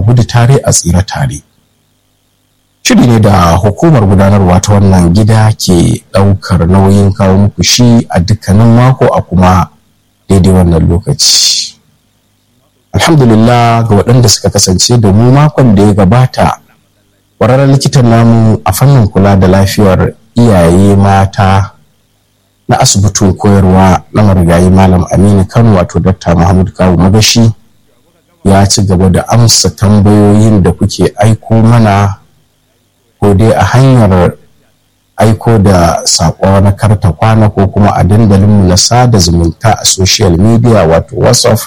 gudu tare a tsira tare shiri ne da hukumar gudanarwa ta wannan gida ke ɗaukar nauyin kawo muku shi a dukkanin mako a kuma daidai wannan lokaci alhamdulillah ga waɗanda suka kasance da mu makon da ya gabata ƙwararren likitan namu a fannin kula da lafiyar iyaye mata na asibitin koyarwa na marigayi malam aminu kano wato dr muhammad kawu magashi ya ci gaba da amsa tambayoyin da kuke aiko mana ko dai a hanyar aiko da saƙo na karta kwana ko kuma a dandalinmu na sada zumunta a social media wato whatsapp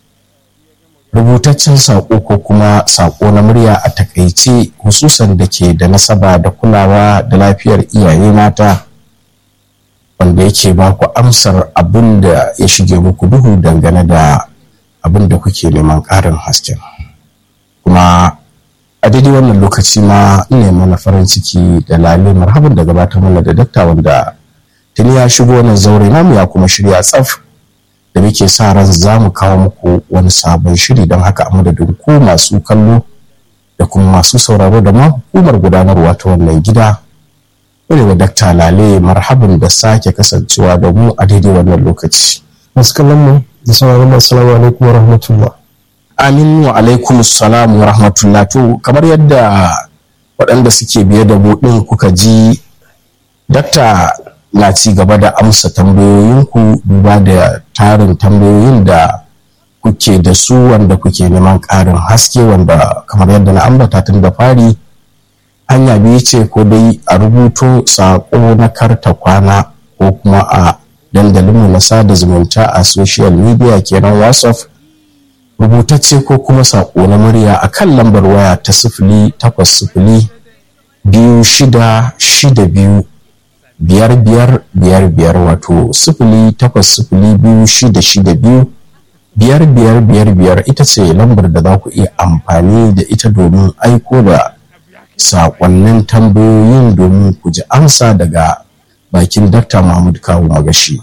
rubutaccen saƙo ko kuma saƙo na murya a takaice hususan da ke da nasaba da kulawa da lafiyar iyaye mata wanda yake ba ku amsar abin da ya shige muku duhu dangane da abin da kuke neman ƙarin hasken kuma a daidai wannan lokaci ma ina mana farin ciki da lale marhaban da gabatar mana da dakta wanda tuni ya shigo wannan zaure namu ya kuma shirya tsaf da muke sa ran za mu kawo muku wani sabon shiri don haka a madadin ku masu kallo da kuma masu sauraro da ma hukumar gudanarwa ta wannan gida wani wa dakta lale marhaban da sake kasancewa da mu a daidai wannan lokaci masu kallon mu da sauraron mu assalamu alaikum wa rahmatullah amin wa alaikum salam wa rahmatullah to kamar yadda waɗanda suke biye da mu ɗin kuka ji dakta na ci gaba da amsa tambayoyinku duba da tarin tambayoyin da kuke da su wanda kuke neman ƙarin haske wanda kamar yadda na ambata tun da fari hanya biyu ce ko dai a rubuto saƙo na karta kwana ko kuma a dandalinmu na sada zumunta a social media kenan whatsapp rubutacce ko kuma saƙo na murya a kan lambar waya ta sifili takwas sifili biyu shida shida biyu biyar biyar biyar biyar wato sifili takwas sifili biyu shida shida biyu biyar biyar biyar biyar ita ce lambar da za ku iya amfani da ita domin aiko da saƙonnin tambayoyin domin ku ji amsa daga bakin dakta mahmud kawo magashi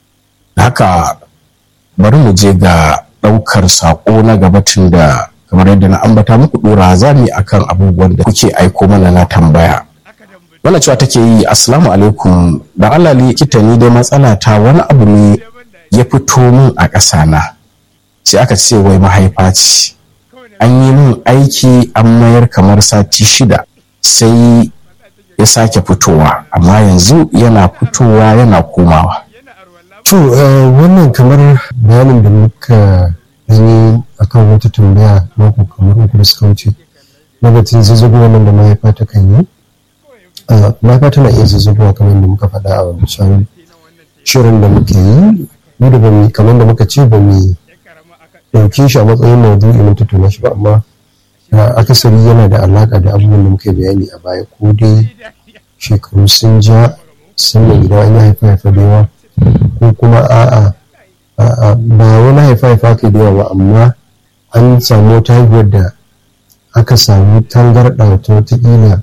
haka bari mu je ga ɗaukar saƙo na gabatin da kamar yadda na ambata muku ɗora zami akan abubuwan da kuke aiko mana na tambaya wannan cewa take yi assalamu alaikum da Allah likita ni dai matsala ta wani abu ne ya fito min a ƙasa na sai aka ce wai mahaifa ce an yi min aiki an mayar kamar sati shida sai ya sake fitowa amma yanzu yana fitowa yana komawa to wannan kamar bayanin da muka yi akan wata tambaya mako kamar uku da suka wuce na batun zazzago wannan da mahaifa ta kan yi mahaifa tana iya zazzagowa kamar da muka faɗa a wancan shirin da muke yi mu da bamu kamar da muka ce ba mu ɗauke shi a matsayin maudu'i mun tattauna shi ba amma akasari yana da alaƙa da abubuwan da muka bayani a baya ko dai shekaru sun ja sun da idan an yi haifa haifa da yawa ko kuma a'a ba wani haifa haifa ke da yawa ba amma an samu wata haihuwar da aka samu tangarɗa ta wataƙila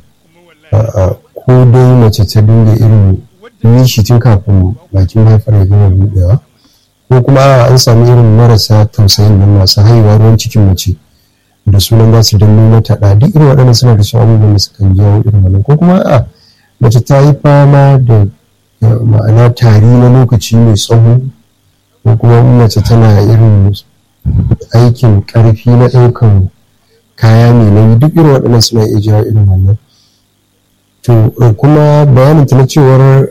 ko dai mace ta dinga irin nishi tun kafin bakin haifar ya gama buɗewa ko kuma an sami irin marasa tausayin nan masu haihuwa ruwan cikin mace da sunan za su danno mata ɗa duk irin waɗannan suna da su abubuwan da sukan jawo irin wannan ko kuma a mace ta yi fama da ma'ana tari na lokaci mai tsawo ko kuma mace tana irin aikin ƙarfi na ɗaukan kaya mai nauyi duk irin waɗannan suna iya jawo irin wannan to kuma bayanin ta na cewar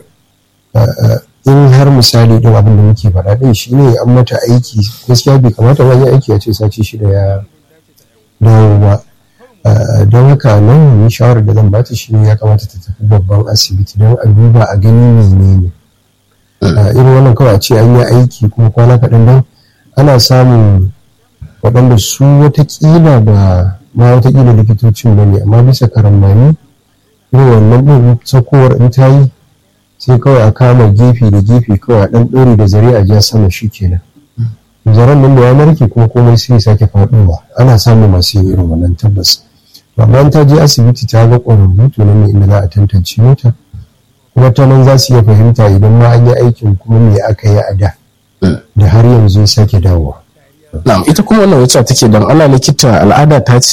in har misali din abin da muke faɗa din shi ne an mata aiki gaskiya bai kamata ba yi aiki a ce sati shida ya dawo ba don haka nan ni shawarar da zan bata shi ne ya kamata ta tafi babban asibiti don a duba a gani menene irin wannan kawai a ce an yi aiki kuma kwana kaɗan don ana samun waɗanda su watakila ba ma watakila likitocin ba ne amma bisa karambani irin wannan ɗin sakowar in ta yi sai kawai a kama gefe da gefe kawai a ɗan ɗori da zare a ja sama shi kenan zaren nan da ya narke kuma komai sai sake faɗowa ana samun masu yin irin wannan tabbas amma ta je asibiti ta ga ƙwararru to nan ne inda za a tantance mata kuma ta nan za su iya fahimta idan ma an yi aikin kuma me aka yi a da da har yanzu ya sake dawowa na'am ita kuma wannan wacce take dan Allah likita al'ada ta ce